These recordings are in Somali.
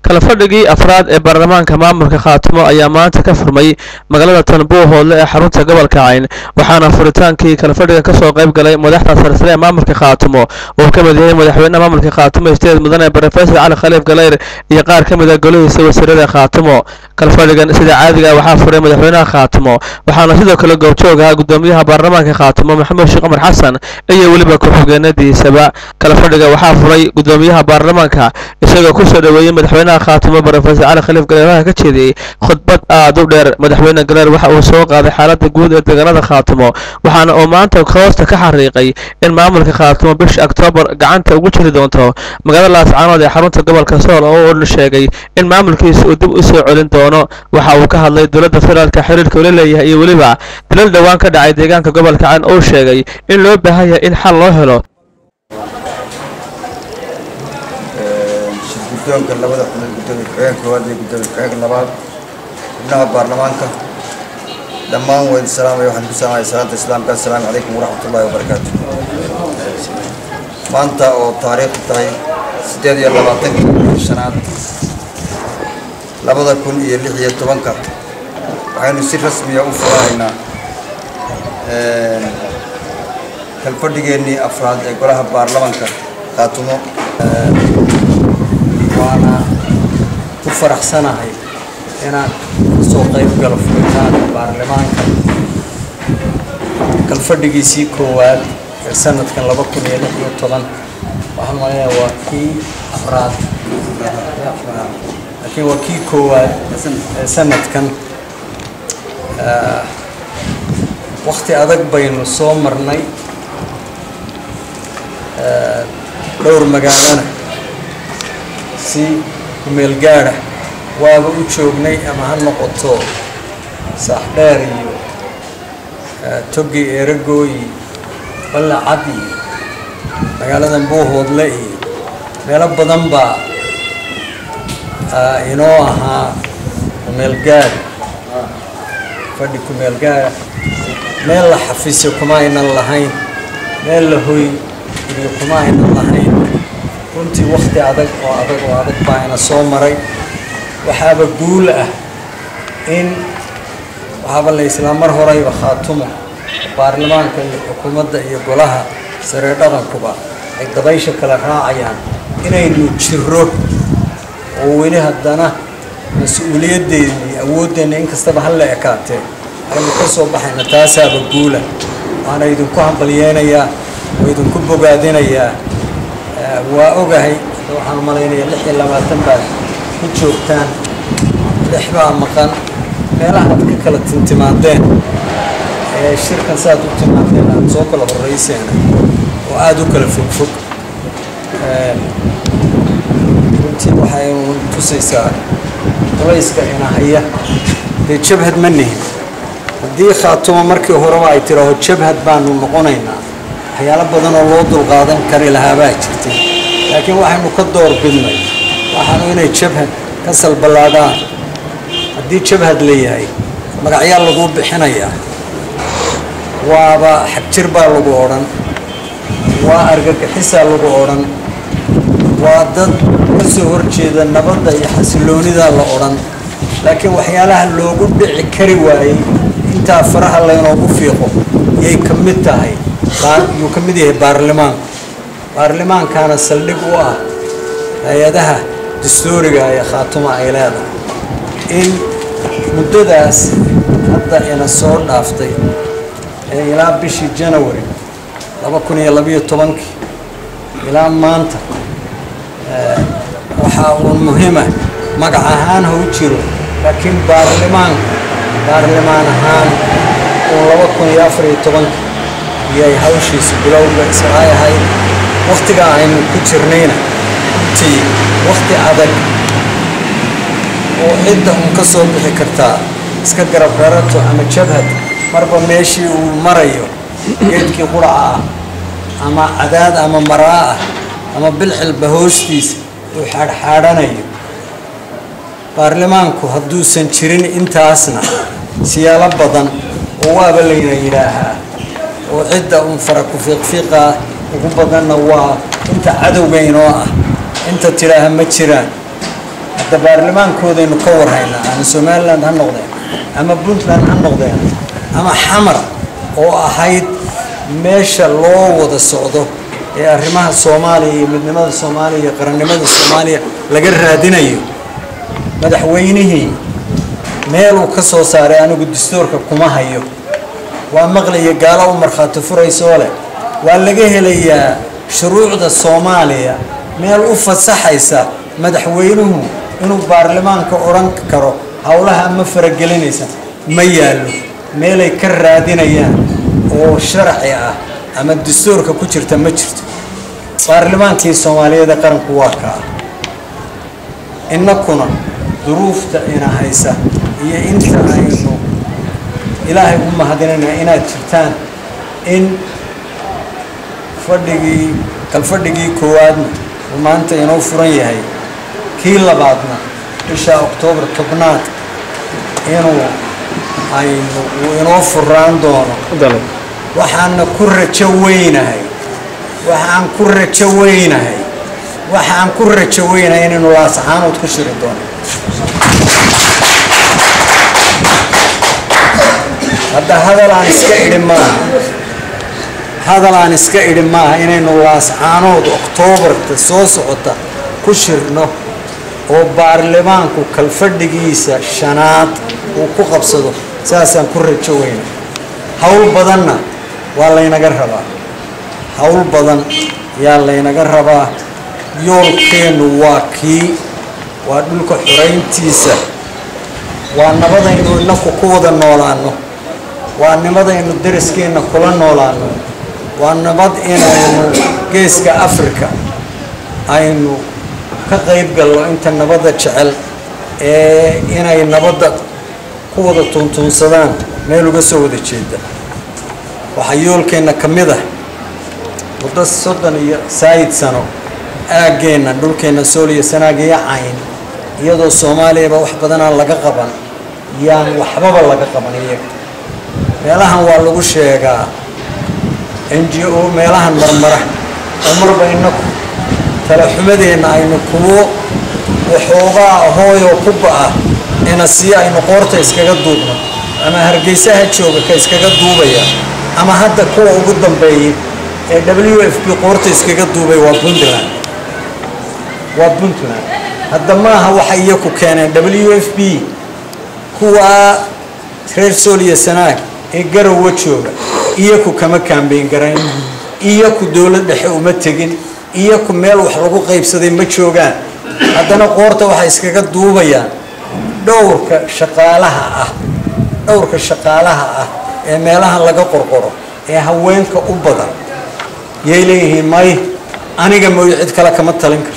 kalafadhigii afraad ee baarlamaanka maamulka khaatimo ayaa maanta ka furmay magaalada tanbuuhoodle ee xarunta gobolka cayn waxaana furitaankii kalafadhiga kasoo qayb galay madaxda sarsare ee maamulka khaatimo uu ka mid yahay madaxweynaha maamulka khaatimo isteed mudane brofesor cali khaliif galeyr iyo qaar ka mid a golihiisa wasiirada khaatimo kalfadhigan sida caadiga ah waxaa furay madaxweynaha khaatimo waxaana sidoo kale goobjoog ahaa gudoomiyaha baarlamaanka khaatimo maxamed sheekh cumar xasan iyo weliba ku-xigeenadiisaba kalafadhiga waxaa furay gudoomiyaha baarlamaanka isagoo kusoo dhaweeyey madaxweynaha khaatimo brofesor cali khaliif galeeraha ka jeediyey khudbad aad u dheer madaxweyne galeer waxa uu soo qaaday xaalada guud ee deegaanada khaatimo waxaana uu maanta hoosta ka xariiqay in maamulka khaatimo bisha oktoobar gacanta ugu jiri doonto magaalada laascaanood ee xarunta gobolka sool oo uu sheegay in maamulkiisa uu dib u soo celin doono waxa uu ka hadlay dowladda federaalka xiriirka ula leeyahay iyo weliba dilal dhowaan ka dhacay deegaanka gobolka cayn oo sheegay in loo baahan yahay in xal loo helo guddoonka labada xubnood gudoomiye ku-xigeenka koowaad iyo gudoomiye ku-xigeenka labaad xubnaha baarlamaanka dhammaan waa idin salaamaya waxaan ku salaamaya salaanta islaamka assalaamu calaykum waraxmat ullahi wabarakaatu maanta oo taariikhdu tahay siddeed iyo labaatankii shanaad labada kun iyo lix iyo tobanka waxaynu si rasmiya u furanaynaa kalfadhigeennii afraad ee golaha baarlamanka khaatumo waana ku faraxsanahay inaan kasoo qayb galo furitaanka baarlamaanka kalfadhigiisii koowaad ee sanadkan laba kun iyo lix iyo toban waxaan malaya waa kii afraad laakiin waa kii koowaad ee sanadkan wakti adag baynu soo marnay dhowr magaalana si kumeel gaada waaba u joognay ama ha noqoto saaxdheer iyo togi eeragooyi ballacad iyo magaalada buuhoodle iyo meelo badan baa inoo ahaa kumeel gaada fadhi kumeel gaada meel la xafiisyo kuma aynan lahayn meel la hoy iyo kuma aynan lahayn runtii wakti adag oo adag oo adag baa ina soo maray waxaaba guul ah in waxaaba la islaa mar horeyba khaatumo baarlamaanka iyo xukuumadda iyo golaha saree dhaqankuba ay dabaysha kala raacayaan inaynu jiro oo weli haddana mas-uuliyaddeena iyo awooddeenna inkastaba ha la ekaatee aynu ka soo baxayna taasaaba guula waana idinku hambalyeynayaa oo idinku bogaadinayaa waa ogahay waxaan malaynayaa lix iyo labaatan baad ku joogtaan lix baa maqan meelaha aad ka kala tintimaadeen ee shirkan saaad u timaadeen aad soo kala horrayseena oo aada u kala fogfog runtii waxay tusaysaa culayska inahaya dee jabhad ma nihin haddii khaatumo markii horeba ay tidhaaho jabhad baanu noqonaynaa waxyaalo badan oo loo dulqaadan kari lahaabaa jirtay laakiin waxaynu ka door bidnay waxaanu inay jabhad ka salballaadhaan haddii jabhad la yahay magacyaa laguu bixinayaa waaba xagjir baa lagu odhan waa argagixisaa lagu odhan waa dad ka soo horjeeda nabadda iyo xasiloonidaa la odhan laakiin waxyaalaha loogu dhici kari waayey intaa faraha laynoogu fiiqo yay ka mid tahay yuu ka mid yahay baarlamaanku baarlamaankaana saldhig u ah hay-adaha dastuuriga ee khaatuma ay leedahay in muddadaas hadda ina soo dhaaftay ee ilaa bishii janawari laba kun iyo labiyo tobankii ilaa maanta waxaa uun muhiima magac ahaan ha u jiro laakiin baarlamaanku baarlamaan ahaan uun laba kun iyo afar iyo tobankii iyay hawshiisa bilowga israay ahayd wakhtigaa aynu ku jirnayna runtii wakhti adag oo cidda uun ka soo bixi kartaa iska garab rarato ama jabhad marba meeshii uu marayo geedkii quraca ah ama cadaad ama maraa ah ama bilxilba hoostiisa uu xaadhxaadhanayo baarlamaanku hadduusan jirin intaasna siyaalo badan oo waaba layna yidhaahaa oo cidda uun fara ku fiiqfiiqaa ugu badanna waa inta cadowga inoo ah inta tidhaaha ma jiraan hadda baarlamaankoodaynu ka warhaynaa ama somaliland ha noqdeen ama puntland ha noqdeen ama xamar oo ahayd meesha loo wada socdo ee arrimaha soomaaliya iyo midnimada soomaaliya iyo qarannimada soomaaliya laga raadinayo madaxweynihii meeluu ka soo saaray anigu dastuurka kuma hayo waa maqlaya gaalo u markhaati furaysoo leh waa laga helayaa shuruucda soomaaliya meel u fasaxaysa madaxweynuhu inuu baarlamaanka odhan karo howlaha ma faragelinaysa ma yaallo meelay ka raadinayaan oo sharci ah ama dastuurka ku jirta ma jirto baarlamaankii soomaaliyeed ee qaranku waa kaa innakuna duruufta ina haysa iyo inta aynu ilaahay u mahadinayna inaad jirtaan in fadhigii kalfadhigii koowaadna uu maanta inoo furan yahay kii labaadna bisha oktoobar tobnaad inuu aynu uu inoo furaan doono waxaana ku rajo weynahay waxaan ku rajo weynahay waxaan ku rajo weynahay inaynu laasaxaanood ku shiri doono hadda hadal aan iska idhi maaha hadal aan iska idhi maaha inaynu laascaanood oktoobarta soo socota ku shirno oo baarlamaanku kalfadhigiisa shanaad uu ku qabsado saasaan ku rajo weyna howl badanna waa laynaga rabaa howl badan yaa laynaga rabaa yoolkeennu waa kii waa dhulka xorayntiisa waa nabadaynu inaku ku wada noolaano waa nabadaynu dariskeenna kula noolaano waa nabad inaynu geeska africa aynu ka qayb galno inta nabadda jecel ee inay nabadda ku wada tuuntuunsadaan meel uga soo wada jeeda waxaa yoolkeenna ka mid ah muddo soddon iyo saayid sano aaggeenna dhulkeenna sooliya sanaagiyo cayn iyadoo soomaaliyaba wax badanaan laga qaban yaan waxbaba laga qaban iyaga meelahan waa lagu sheegaa n g o meelahan marmara oo marba inaku talaxumadeenna aynu kuwo waxoogaa hooyoo ku ba-a ina sii aynu qoorta iskaga duubno ama hargeysaha jooga ka iskaga duubaya ama hadda kuwa ugu dambeeyay ee w f b qoorta iskaga duubay waa puntland waa puntland hadda maaha waxa iyaku keeneen w f b kuwa reer sooliya sanaag ee garowa jooga iyaku kama kaambeyn garayn iyaku dowlad dhexe uma tegin iyaku meel wax lagu qaybsaday ma joogaan haddana qoorta waxay iskaga duubayaan dhowrka shaqaalaha ah dhowrka shaqaalaha ah ee meelaha laga qorqoro ee haweenka u badan yay leeyihiin may aniga mooyo cid kale kama talin karto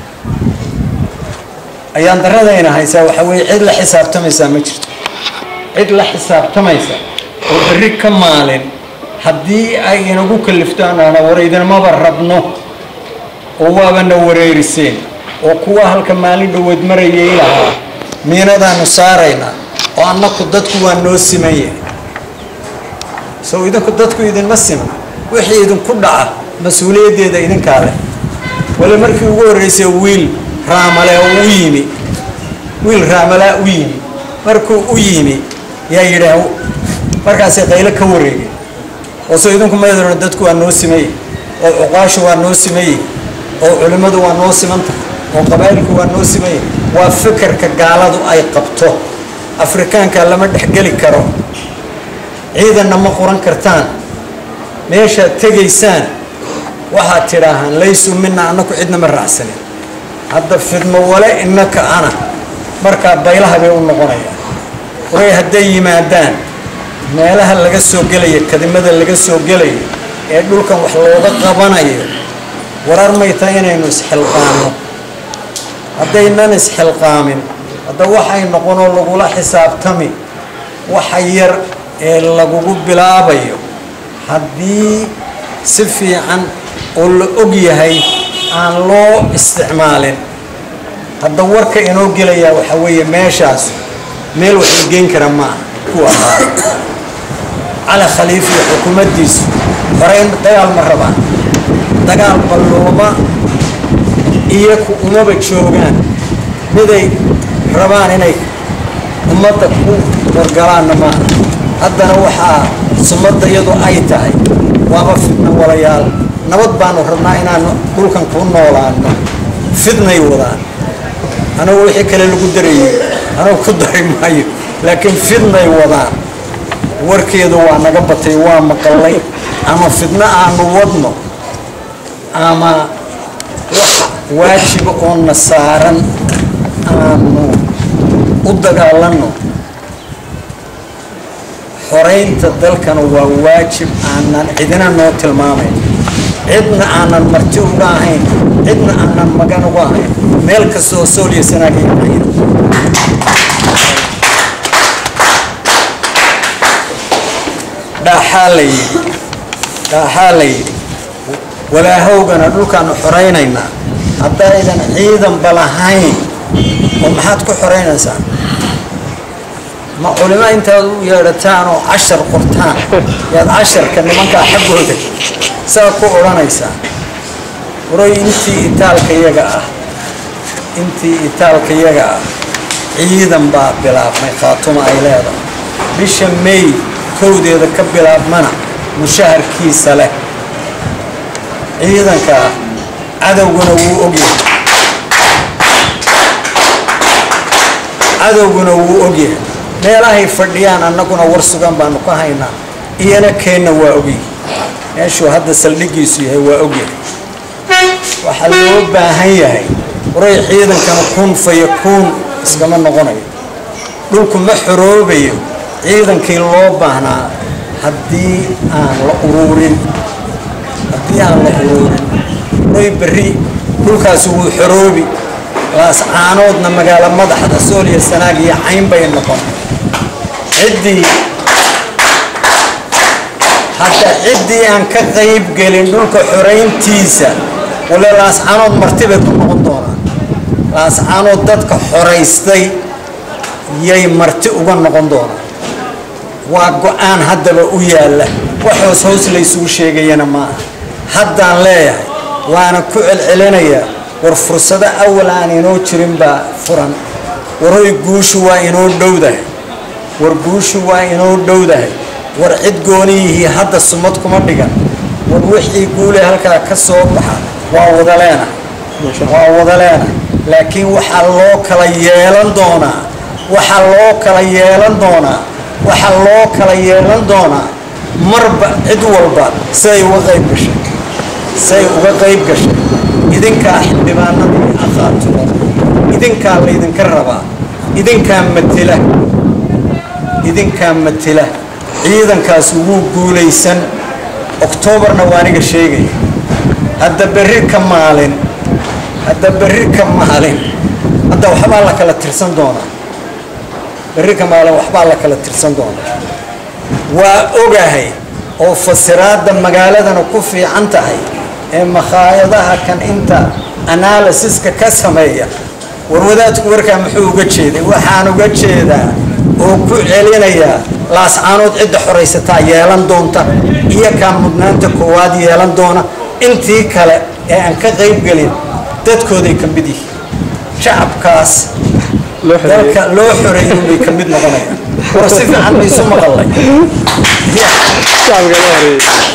ayaan daradayna haysaa waxaa weeye cid la xisaabtamaysaa ma jirto cid la xisaabtamaysa oo berri ka maalin haddii ay inagu kaliftaan ana waraydinamaba rabno oo waabana wareeriseen oo kuwa halka maalin dhoweed marayay lahaa miinadaanu saaraynaa oo annaku dadku waa noo siman yahay sow idinku dadku idinma siman wixii idinku dhaca mas-uuliyaddeeda idinkaa leh wali markii ugu horreysay wiil raamale oo u yimi wiil raamalaa u yimi markuu u yimi yaa yidhaah markaasay qaylo ka wareegeen oo soo idinku maydano dadku waa noo simayey oo cuqaashu waa noo simayey oo culimmadu waa noo simantahay oo qabaa'ilku waa noo simayey waa fikirka gaaladu ay qabto afrikaanka lama dhexgeli karo ciidanna ma qoran kartaan meeshaad tegaysaan waxaad tidhaahaan laysu mina annaku cidna ma raacsanin hadda fidmo wale innaka ana markaa baylaha bay u noqonayaan waray hadday yimaadaan meelaha laga soo gelaya kadimada laga soo gelayo ee dhulkan wax looga qabanayo warar may tahay inaynu isxilqaano haddaynan isxilqaamin hadda waxay noqonoo lagula xisaabtami waxa yar ee lagugu bilaabayo haddii si fiican oo la og yahay aan loo isticmaalin hadda warka inoo gelayaa waxaa weeye meeshaas meel wax la geyn kara maaha ku ahaa cali khaliif iyo xukuumaddiisu horeyn dagaal ma rabaan dagaal ballooma iyaku umaba joogaan miday rabaan inay ummadda ku wargalaanna maaha haddana waxaa sumadda iyadu ay tahay waaba fidna walayaal nabad baanu rabnaa inaanu dhulkan ku noolaano fidnay wadaan anagu wixii kale lagu darayay anagu ku dari maayo laakiin fidnay wadaan warkeedu waa naga batay waa maqallay ama fidno aanu wadno ama wax waajiba oo na saaran aanu u dagaalanno xoraynta dalkana waa waajib aanan cidina noo tilmaamayn cidna aanan marti uga ahayn cidna aanan magan uga ahayn meel kasta oo sooliya sanaagiy dhaaxaa la yidhi dhaaxaa la yidhi walaahowgana dhulkaanu xoraynaynaa haddaydan ciidanba lahayn oo maxaad ku xoraynaysaa ma culimo intaad u yeedhataan oo cashar qortaan yaad casharka nimankaa xaggooda saa ku odhanaysaa waroy intii itaalka yaga ah intii itaalka yaga ah ciidan baa bilaabmay khaatuma ay leedahay bisha may kowdeeda ka bilaabmana mushaharkiisa leh ciidankaa cadowguna wuu ogyahay cadowguna wuu ogyahay meelahay fadhiyaan annaguna war sugan baanu ka haynaa iyana keenna waa ogyahay meeshuu hadda saldhigiisu yahay waa ogyahay waxaa loo baahan yahay waray ciidankana kun fayo kuun iskama noqonayo dhulku ma xoroobayo ciidankii loo baahnaa haddii aan la uruurin haddii aan la uruurin waray berri dhulkaasi wuu xoroobi laascaanoodna magaalo madaxda sooliya sanaag iyo cayn bay noqon ciddii hadda ciddii aan ka qayb gelin dhulka xorayntiisa wale laascaanood marti bay ku noqon doonaan laascaanood dadka xoraystay yay marti uga noqon doonaan waa go-aan haddaba u yaalla wax hoos hoos laysugu sheegayana maaha haddaan leeyahay waana ku celcelinayaa war fursado awal aan inoo jirin baa furan waroy guushu waa inoo dhowdahay war guushu waa inoo dhowdahay war cid gooniyihii hadda sumad kuma dhigan war wixii guule halkaa ka soo baxa waa wada leenahay waa wada leenahay laakiin waxaa loo kala yeelan doonaa waxaa loo kala yeelan doonaa waxaa loo kala yeelan doonaa marba cid walba siday uga qayb gashay siday uga qayb gashay idinkaa xildhibaanadii akhaatumo idinkaa laydinka rabaa idinkaa matela idinkaa matela ciidankaas wuu guulaysan oktoobarna waa aniga sheegaya hadda berri ka maalin hadda berri ka maalin hadda waxbaa la kala tirsan doonaa berri ka maalin waxbaa la kala tirsan doonaa waa ogahay oo fasiraadda magaaladana ku fiican tahay ee makhaayadaha kan inta analysiska ka sameeya warwadaadku warkaa muxuu uga jeeday waxaan uga jeedaa oo ku celinayaa laascaanood cidda xoraysataa yeelan doonta iyo kaa mudnaanta koowaad yeelan doona intii kale ee aan ka qaybgelin dadkooday ka mid yihiin shacabkaas dalka loo xoreeyay bay ka mid noqonayaan war si fiican maysu maqallay